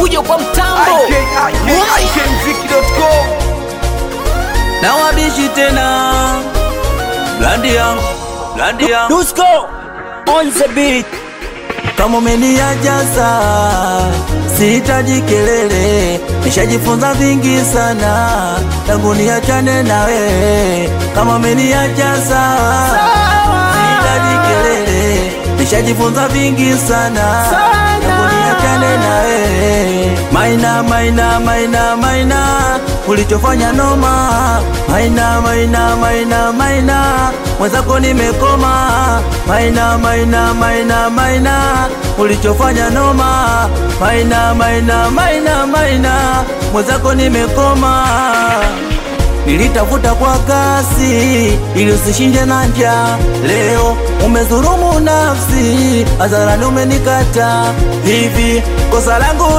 fujo kwa mtambo ikmziki.com na wabishi tena blandi yangu blandi yangu Dusko on the beat kama umeniajaza sihitaji kelele nishajifunza vingi sana tangu niachane na wewe kama umeniajaza sihitaji kelele nishajifunza vingi sana tangu niachane na wewe maina maina maina maina ulichofanya noma maina maina maina maina mwenzako nimekoma maina maina maina maina ulichofanya noma maina maina maina maina mwenzako nimekoma nilitafuta kwa kasi ili usishinde na njaa. Leo umedhulumu nafsi, hadharani umenikata. Hivi kosa langu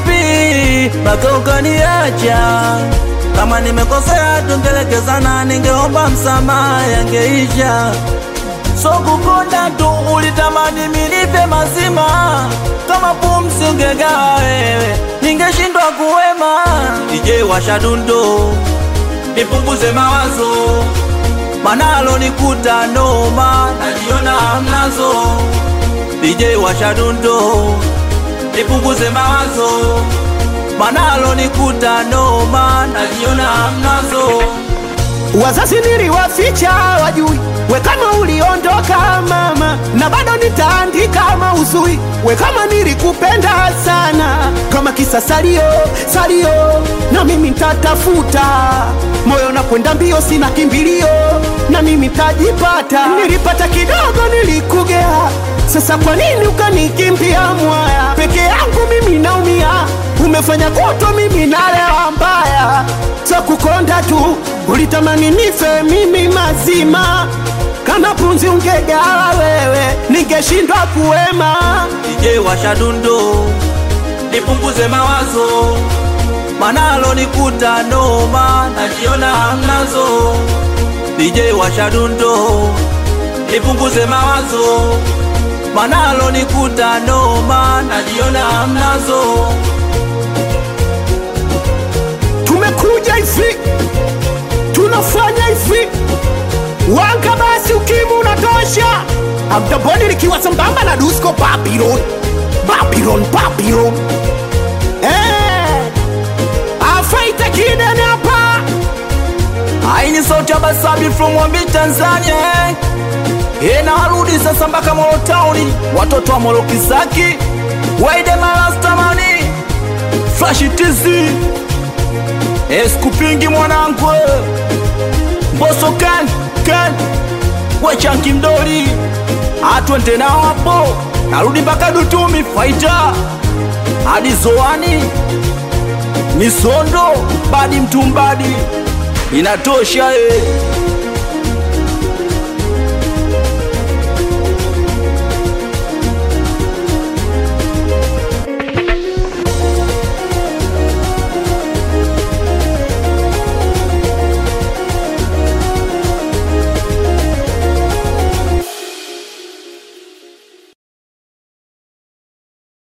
lipi mpaka ukaniacha? Kama nimekosea tungelekezana, ningeomba msamaha, yangeisha. So kukonda tu ulitamani milipe mazima, kama pumzi ungegawa wewe, ningeshindwa kuwema. DJ washa dundo nipunguze mawazo, manalo nikuta noma, najiona hamnazo. DJ washa dundo, nipunguze mawazo, manalo nikuta noma, najiona hamnazo. Wazazi niliwaficha wajui, we kama uliondoka mama, na bado nitaandika mauzui, we kama nilikupenda sana, kama kisa salio salio, na mimi nitatafuta moyo na kwenda mbio, sina kimbilio, na mimi nitajipata. Nilipata kidogo, nilikugea, sasa kwa nini ukanikimbia mwaya? Peke yangu mimi naumia, umefanya kuto mimi nalewa mbaya, za kukonda tu ulitamani nife mimi mazima, kama punzi ungegawa wewe, ningeshindwa kuwema. DJ washa dundo, nipunguze mawazo, manalo nikuta noma, najiona hamnazo. DJ washa dundo, nipunguze mawazo, manalo nikuta noma, najiona hamnazo. Tumekuja hivi, tunafanya hivi, wanga basi, ukimu unatosha. Abdaboni likiwa sambamba na Dusko Babylon, Babylon, Babylon. Eh, afaita kidene hapa Aini sauti ya Basabi from Wambi Tanzania eh. Eh, na warudi sasa mpaka Molo Town, watoto wa Molo Kisaki, Waide Malastamani, Flash TZ, eh, sikupingi mwanangu, eh. Mboso kan kan, wechanki mdoli, atwende nao hapo, narudi mpaka Dutumi Faita hadi Zoani Misondo badi mtumbadi inatosha eh.